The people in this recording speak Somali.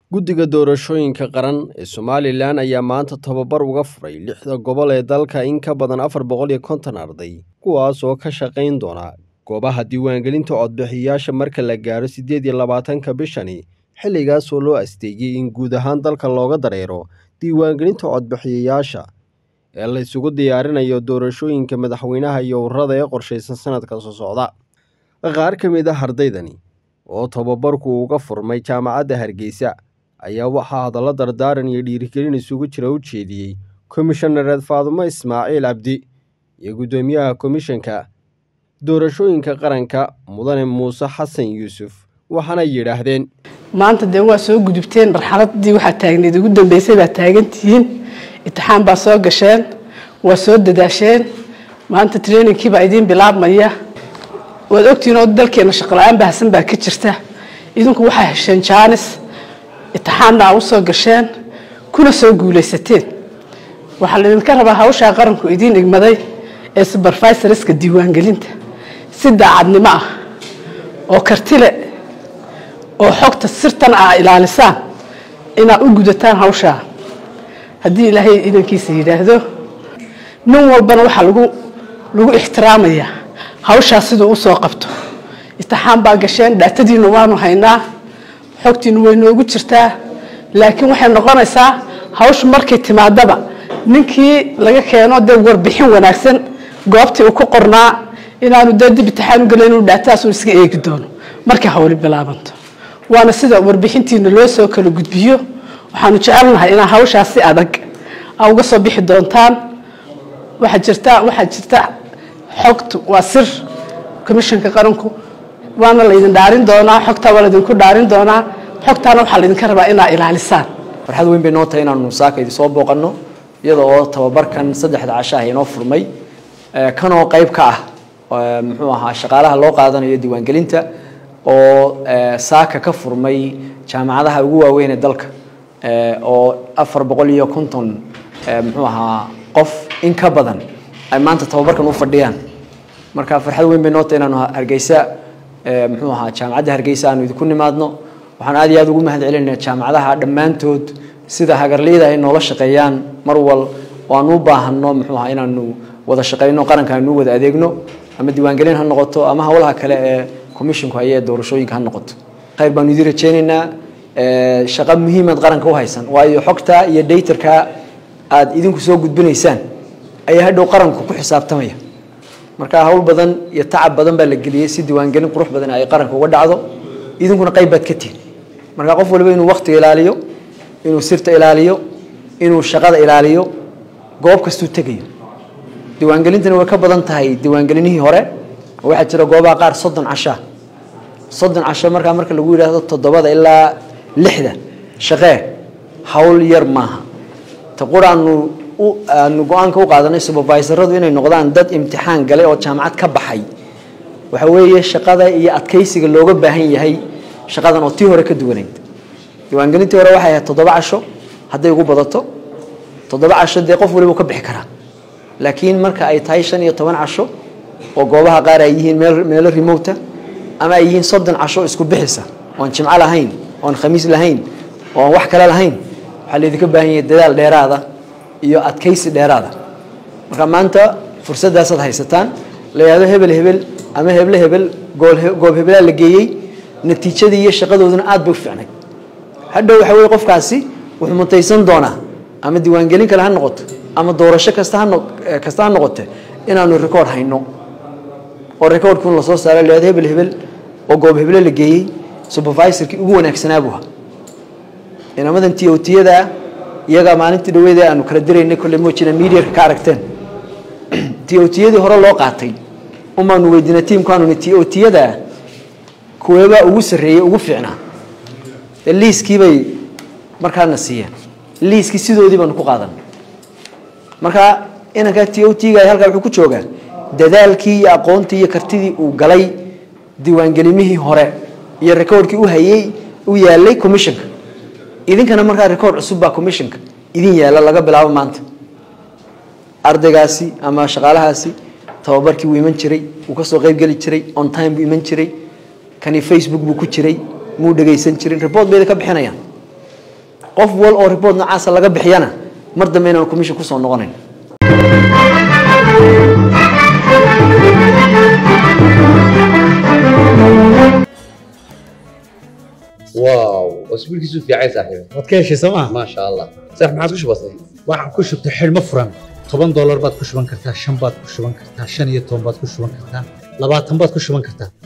guddiga doorashooyinka qaran ee somalilan ayaa maanta tababar uga furay lixda gobol ee dalka in ka badan afar boqol iyo konton arday kuwaas oo ka shaqayn doona goobaha diiwaangelinta codbixiyayaasha marka la gaaro siddeed iyo labaatanka bishani xilligaas oo loo asteeyey in guud ahaan dalka looga dareero diiwaangelinta codbixiyayaasha ee la isugu diyaarinayo doorashooyinka madaxweynaha iyo ururada ee qorshaysan sanadka soo socda qaar ka mid ah ardaydani oo tababarku uga furmay jaamacadda hargeysa ayaa waxaa hadallo dardaaran iyo dhiirigelin isugu jira u jeediyey komishanereed faadumo ismaaciil cabdi iyo guddoomiyaha komishanka doorashooyinka qaranka mudane muuse xasan yuusuf waxaana yidhaahdeen maanta dee waa soo gudubteen marxaladii waxaa taagneed ugu dambeysay baa taagantihiin imtixaan baa soo gasheen waa soo dadaasheen maanta trainingkii baa idiin bilaabmaya waad ogtihiin oo dalkeena shaqola-aan baahsan baa ka jirta idinku waxaa hesheen jaanis imtixaanna aa usoo gasheen kuna soo guulaysateen waxaa laydinka rabaa hawshaa qaranku idiin igmaday ee subervisorska diiwaangelinta si daacadnimo ah oo kartile oo xogta sirtan ah ilaalisaan inaad u gudataan hawshaa haddii ilaahay idankiisa yidhaahdo nin walbana waxaa lagu lagu ixtiraamayaa hawshaa siduu usoo qabto imtixaan baa gasheen dhaatadiina waanu haynaa xogtiinu way noogu jirtaa laakiin waxay noqonaysaa hawshu markay timaadaba ninkii laga keeno dee warbixin wanaagsan goobtii uu ku qornaa inaanu dee dib imtixaan u gelayn inuu dhaatadaas uu iska eegi doono markay hawli bilaabanto waana sida warbixintiina loo soo kala gudbiyo waxaanu jecelnahay inaa hawshaas si adag a uga soo bixi doontaan waxaa jirta waxaa jirta xogtu waa sir commishanka qaranku waana laydin dhaarin doonaa xogtaa waa laydinku dhaarin doonaa xogtaana waxaa laydinka rabaa inaa ilaalisaan farxad weyn bay noo tahay inaanu saaka idin soo booqanno iyada oo tababarkan saddexda casho ah inoo furmay kanoo qayb ka ah muxuu ahaa shaqaalaha loo qaadanayo diiwaangelinta oo saaka ka furmay jaamacadaha ugu waaweyn ee dalka oo afar boqol iyo konton muxuu ahaa qof in ka badan ay maanta tababarkan u fadhiyaan marka farxad weyn bay noo tahay inaanu hargeysa muxuu ahaa jaamacadda hargeysa aanu idinku nimaadno waxaan aad iyo aad ugu mahad celinaya jaamacadaha dhammaantood sida hagarliyada ay noola shaqeeyaan mar wal oo aan u baahano muxuu ahaa inaanu wada shaqeyno qaranka aanu wada adeegno ama diiwaangelin ha noqoto ama howlaha kale ee commissionku haye ee doorashooyinka ha noqoto khayr baanu idin rajeynaynaa shaqo muhiimaad qaranka u haysan waayo xogta iyo daytarka aad idinku soo gudbinaysaan ayaa hadhow qaranku ku xisaabtamaya marka hawl badan iyo tacab badan baa la geliyey si diiwaangelin qurux badan ay qaranka uga dhacdo idinkuna qayb baad ka tihin marka qof waliba inuu waktiga ilaaliyo inuu sirta ilaaliyo inuu shaqada ilaaliyo goob kastuu tegayo diiwaangelintana way ka badan tahay diiwaangelinihii hore oo waxaa jira goobaha qaar soddon cashaa soddon casho markaa marka lagu yidhaahdo toddobada ilaa lixda shaqee hawl yar maaha ta quraanu aanu go-aanka u qaadanay supervisoradu inay noqdaan dad imtixaan galay oo jaamacad ka baxay waxa weeye shaqada iyo adkaysiga looga baahan yahay shaqadan oo tii hore ka duwanayd diiwaangelintii hore waxay ahayd toddoba casho hadday ugu badato toddoba casho dee qof waliba ka bixi karaa laakiin marka ay tahay shan iyo toban casho oo goobaha qaar ay yihiin meel meelo remota ama ay yihiin soddon casho isku bixisa oon jimco lahayn oon khamiis lahayn oon wax kale lahayn waxaa laydinka baahan yahay dadaal dheeraada iyo adkaysi dheeraada marka maanta fursadaasaad haysataan la yidhahdo hebel hebel ama heble hebel goob hebelaa la geeyey natiijadii iyo shaqadooduna aad bay u fiicnayd hadhow waxa weye qofkaasi wuxuu mutaysan doonaa ama diiwaangelin kale ha noqoto ama doorasho kasta ha kasta ha noqote inaanu record hayno oo recordkun lasoo saaro la yidhahdo hebel hebel oo goob heble la geeyey supervisorkii ugu wanaagsanaa buu ahaa inamadan t o tiyada iyagaa maalintii dhaweed aanu kala diraynay kolle moojina mediarka ka aragteen t o tiyadii hore loo qaatay umaanu weydiinay tiimkaanuni t o tiyada kuweebaa ugu sarreeyey ugu fiicnaa dee liiskii bay markaana siiyeen liiskii sidoodii baanu ku qaadanay marka inankaa t o tga halkaa wuxuu ku joogaa dadaalkii iyo aqoontii iyo kartidii uu galay diiwaangelimihii hore iyo recordkii u hayey u yaalay commissionka idinkana markaa record cusub baa commissionka idin yaala laga bilaabo maanta ardaygaasi ama shaqaalahaasi tababarkii wuu iman jiray wuu kasoo qayb geli jiray on time buu iman jiray kani facebook buu ku jiray muu dhegaysan jirin report bayda ka bixinayaan qof wal oo report noocaasa laga bixiyana mar dambe inaan commission kusoo noqonayn واو اسبوعك في عين صاحبي waad ka heshay sooma ما شاء الله صح ما عادش بسيط waxaan ku shubtay xidhmo furan toban doolar baad ku shuban kartaa shan baad ku shuban kartaa shan iyo toban baad ku shuban kartaa labaatan baad ku shuban kartaa